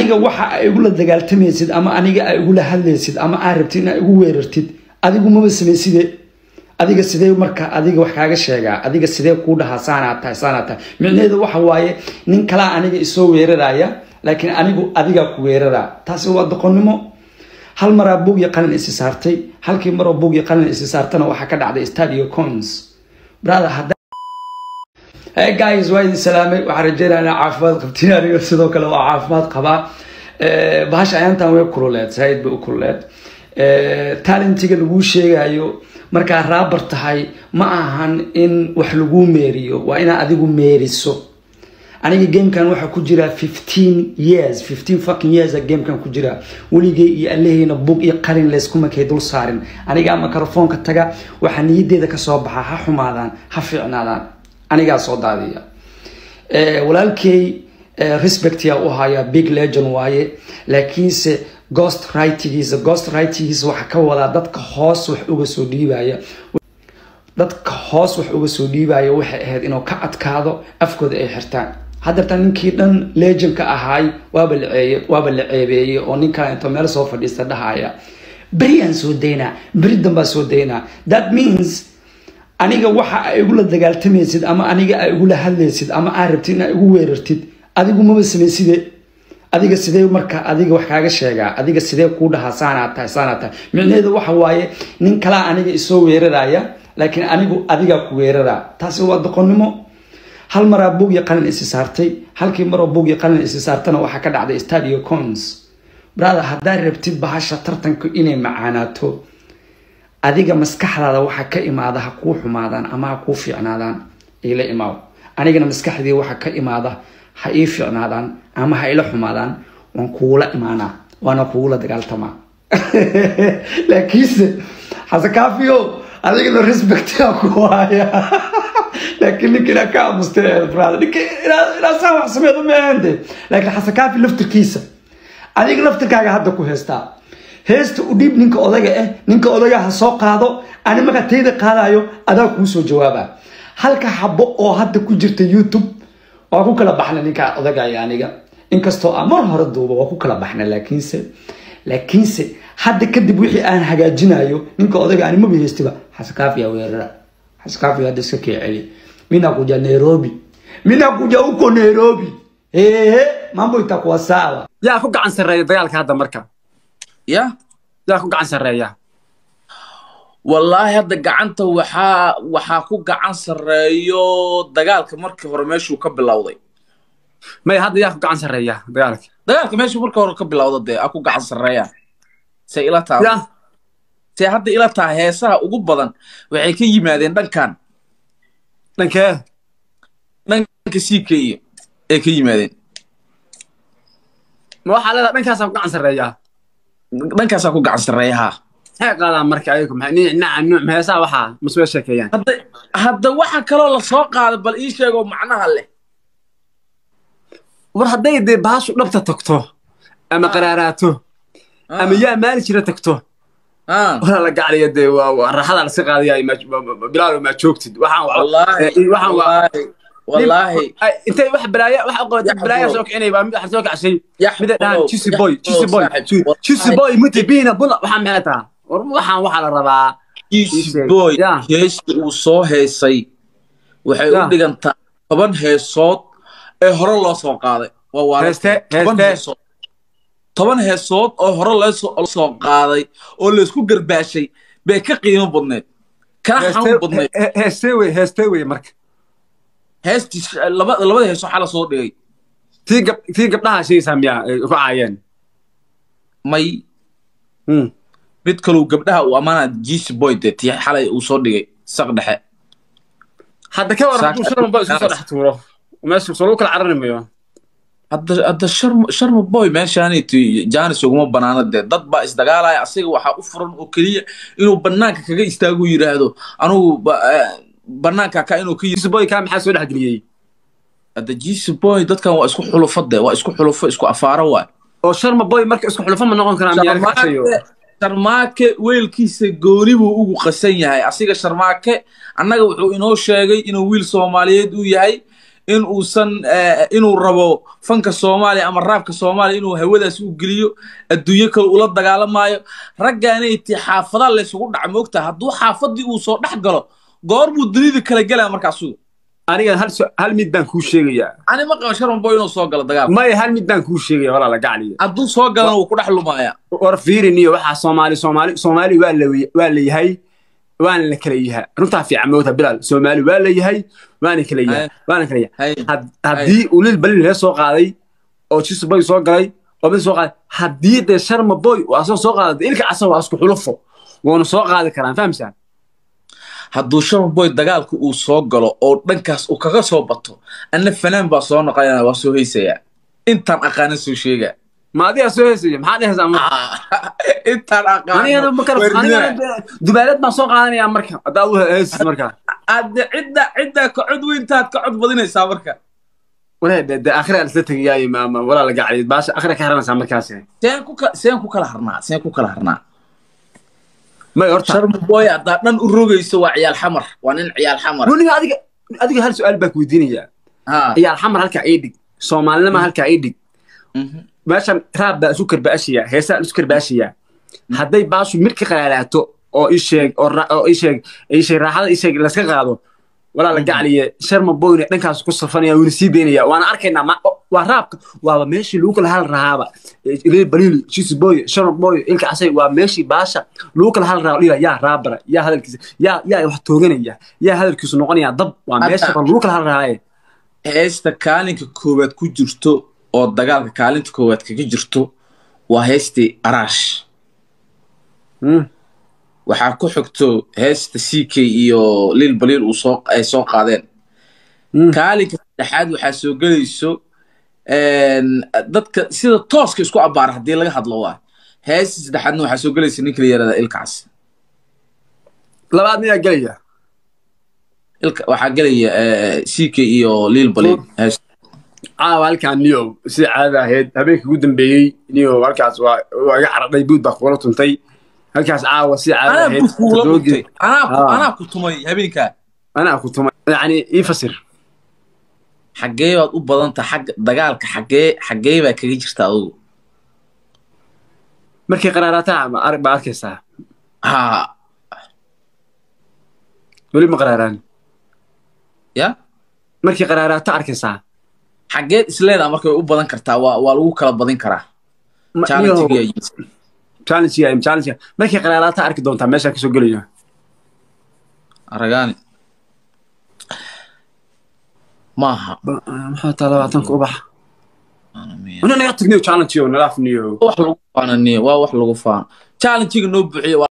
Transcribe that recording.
aniga waxa ay igula dagaaltamaysid ama aniga ay igula hadlaysid ama aa rabtid inaa igu weerartid adigu maba samayside adiga sidee marka adiga wax kaaga sheegaa adiga sidee kuu dhahaa saanaa tahay saanaa tahay micnaheedu waxa waaye nin kalaa aniga isoo weeraraya laakiin anigu adigaa ku weeraraa taasi waa doqonnimo hal maraa buug iyo qalin isi saartay halkii maroo buug iyo qalin isi saartana waxaa ka dhacday stadio cons brother hadda hey guys waa idin salaamay waxaan rajeynaya inaa caafimaad qabtiin aniga sidoo kale waa caafimaad qabaa bahasha ayaantan way kululeed saaid bay u kululeed talentiga laguu sheegayo markaa raabar tahay ma ahan in wax laguu meeriyo waa inaa adigu meeriso aniga gamekan waxaa ku jira fifteen years fifteen fucking years gamekan ku jira weligay iyo alleheyna bug iyo qalin layskumakay dul saarin anigaa microfoonka taga waxaa niyadeeda kasoo baxa ha xumaadaan ha fiicnaadaan anigaa soo daadiya walaalkey respectyaa u haya big legend waaye laakiinse ghost writingiisa ghost writingiisa waxaa ka wadaa dadka hoos wax uga soo dhiibaya dadka hoos wax uga soo dhiibaya waxay ahayd inuu ka adkaado afkooda ay xirtaan haddeerta ninkii dhan legendka ahaay waaba la waaba la ceebeeyey oo ninkaa intuu meel soo fadhiista dhahaya beriyaan soo daynaa beri danbaa soo daynaa that means aniga waxa ay igula dagaaltamaysid ama aniga ay igula hadlaysid ama aa rabtid inaa igu weerartid adigu maba samayside adiga sidee marka adiga wax kaaga sheegaa adiga sidee kuu dhahaa saanaa tahay saanaa tahay micnaheedu waxa waaye nin kalaa aniga isoo weeraraya laakiin anigu adigaa ku weeraraa taasi waa doqonnimo hal maraa buug iyo qalin isi saartay halkii maroo buug iyo qalin isi saartana waxaa ka dhacday stadio cons brother haddaad rabtid bahasha tartanku inay macaanaato adiga maskaxdaada waxa ka imaada ha kuu xumaadaan ama ha kuu fiicnaadaan ila imaaw anigana maskaxdii waxa ka imaada ha ii fiicnaadaan ama ha ila xumaadaan waan kuula imaanaa waana kugula dagaaltamaa laakiinse xasekaafiyo adigana respectaa ku haya laakiin ninka inaa ka amustay brother ninka inaa saa wax sameedo ma ahante laakiin xasekaafi laftirkiisa adiga laftirkaaga hadda ku heystaa heesta u dhiib ninka odaga ah ninka odaga ha soo qaado ani markaa tayda qaadayo adaa kuu soo jawaaba halka xabo oo hadda ku jirta youtube waa ku kala baxna ninka odagaya aniga inkastoo aan mar hore duuba waa ku kala baxna laakiinse laakiinse hadda kadib wixii aan hagaajinayo ninka odaga ani maba heystiba xaskaafiya weerara xaskaafiya hadda iska kee celi mina kuja nairobi mina kuja uko nairobi ehe mambo itakuwa sawa yaa ku gacan sarreeya dagaalka hadda marka ya yaa ku gacan sarreeya wallaahi hadda gacanta waxaa waxaa ku gacan sarreeyo dagaalka markii hore meeshuu ka bilowday maya hadda yaa ku gacan sarreeya dagaalka dagaalka meeshuu markii hore ka bilowda dee a ku gacan sarreeya se ila ya taa se hadda ila taa heesaha ugu badan waxay ka yimaadeen dhankan dhankee dhanka siikaiyo ay ka yimaadeen ma waxaa leedaha dhankaasaa ku gacan sarreeya dhankaasaa ku gacan sarreeya haa maxay qaadaan marka ayagu maxay nin naca nuuc heesaa waxaa maswee sheekeeyaan hadda hadda waxa kaloo la soo qaaday bal ii sheegoo macnaha leh war hadday dee baashu dhabta tagto ama qaraaraato ama yaa maali jira tagto Ah, wala la gacliya dee waa waa raaxada lasi qaadaya bilaal maa joogtid waxaan waa wallaahi eh, waxaan waa wallaahi wallaahi Ay, intay wax balaaya wax qabatay Yaxbaro. balaaya soo kicinay baa mid wax soo kacshay Yaxbaro, mida dhaan chisi boy Yaxbaro, chisi boy saaxiib, chisi wallaahi. boy muti bina bula waxaan maxay taha war waxaan waxaa la rabaa Easy sheeg. boy Ya. heesta uu soo heesay waxay u Ya. dhigantaa toban heesood ee hore loo soo qaaday waa waa Heeste, toban heeste. heesood toban heesood oo hore loo soo- loo soo qaaday oo laysku garbaashay bay ka qiimo badneed kana xanuun badneed heestee wey heestee wey marka heestii laba labada heesoo xala soo dhigay tii gab tii gabdhaha sheegaysaa miyaa ay ku caayeen may Hmm. mid kaluu gabdhaha uu ammaana jisi boy dee tii xalay uu soo dhigay saq dhexe hadda ka waran Saak- hadduu shalom ba isku soo dhex tuuro meesha soo lagu kala carari mayo hadda hadda sharma sharma boy meeshaaniti janis uguma banaana dee dad baa isdagaalaya asiga waxaa u furan oo keliya inuu banaanka kaga istaago yidhaahdo anugu ba- eh, banaanka ka inuu ka yiri chisi boy kaa maxaa soo dhex geliyey hadda jisi boy dadkan waa isku xulufo dee waa isku xulufo isku afaaro waay oo sharma boy marka isku xulufo ma noqon karaa miyaa laga cashayo sharmaake sharmaake weelkiisa gooni buu ugu qasan yahay asiga sharmaake annaga wuxuu inoo sheegay inuu wiil soomaaliyeed uu yahay in uusan eh, inuu rabo fanka soomaaliya ama raabka soomaaliya inuu hawadaas u geliyo adduunyo kale ula dagaalamaayo raggaanay ti xaafada laysugu dhaca moogta hadduu xaafadii uu soo dhex galo goor buu dunida kala gelaya markaasuu aniga hal su- hal mid baan kuu sheegayaa ani ma qaba sharman boy inuu soo galo dagaalka maya hal mid baan kuu sheegaya walaala gacliya hadduu soo galana wuu ku dhex lumaaya war fiiriniyo waxaa soomaali soomaali soomaali waa la waa la yahay waana la kala yahaa runtaa fiican moogta bilaal soomaali waa la yahay waana kala yahay Hay. waana kala yahay Hay. Had- haddii uu lil balil laga soo qaaday oo jisu boy soo galay oo mid soo qaaday haddii dee sharma boy uu asoo soo qaaday ilka asag waa isku xulufo wuuna soo qaadi karaan fahamsaan hadduu sharman boy dagaalka uu soo galo oo dhankaas uu kaga soo bato anna fanaan baa soo noqonaya waa soo heysaya intaan aqaanin soo sheega ma adigaa soo heesaya maxaa dhehaysaa marka intaan anigana ma kala aqaanin anigana dubaalad baan soo qaadanayaa marka haddaad u heesis marka adde cidda cidda ka cod weyntaad ka cod badinaysaa marka walahi de de akhira isla tegayaayo maama walaa la gacliyad baasha akhira ka haranaysaa markaas seen ku ka- seen ku kala harnaa seen ku kala harnaa may horta sharma boy haddaa dhan u rogayso waa ciyaal xamar waa nin ciyaal xamar runiga adiga adiga hal su-aal baan ku weydiinayaa ha ciyaal xamar halkaa ii dhig soomaalinima halkaa ii dhig mhm. meeshan raab baa isu karbaashaya heesaa isu karbaashaya hadday baashu mid ka qalaalaato oo ii sheeg oo ra- oo ii sheeg ii sheeg raaxada ii sheeg laska qaado walaa la gacliye sharma boyne dhankaas ku safanaya wuuna sii daynaya waana arkaynaa ma- waa raabka waaba meeshii lagu kala hal rahaaba ilay baliil jisi boy sharma boy ilka asay waa meeshii baasha lagu kala hal raaba dhila yaa raabara yaa hadalkiisa yaa yaa wax tooganaya yaa hadalkiisu noqonaya dab waa meesha Hadda- ba lagu kala hal rahaaye heesta kaalinka koowaad ku jirto oo dagaalka kaalinta koowaad kaga jirto waa heestii araash Hmm. waxaa ku xigto heesta c k iyo lil baliil uu soo ay soo qaadeen Hmm. kaalinka saddexaad waxaa soo gelayso een, dadka sida tooska isku abaara haddii laga hadlo waa heesta saddexaadna waxaa soo gelaysa ninka la yaraada ilkaas labaad miyaa gelaya ilka waxaa gelaya c k iyo lil baliil heesta caawa halkaan niyo sida caadada ahayd habeenkii ugu dambeeyey niyo halkaas waa waa iga caradhay buud baa kugula tuntay halkaas caawa sida caadada anaa ahayd bud kuula toddoba dhintay gel- anaa ku- Ah. anaa ku tumay habeenkaa anaa ku tumay yacni ii fasir xaggee baad u badanta xagga dagaalka xaggee xaggee baa kaga jirta adugu markay qaraaraataa ma arag baa arkaysaa ha weli ma qaraaraan ya markay qaraaraata arkaysaa xaggeed isleedaa marka way u badan kartaa waa waa lagu kala badin karaa Ma- challenge-ga niyo- iyo- challenge challenge markay qaraaraata arki doontaa meeshaa kasoo gelayo aragaani maaha maxaa taa labaatanka ubax ina naga tagniyo challenge yo nalaaf niyo wax lagu faananiyo waa wax lagu faano challenge-ga noo buuxiyo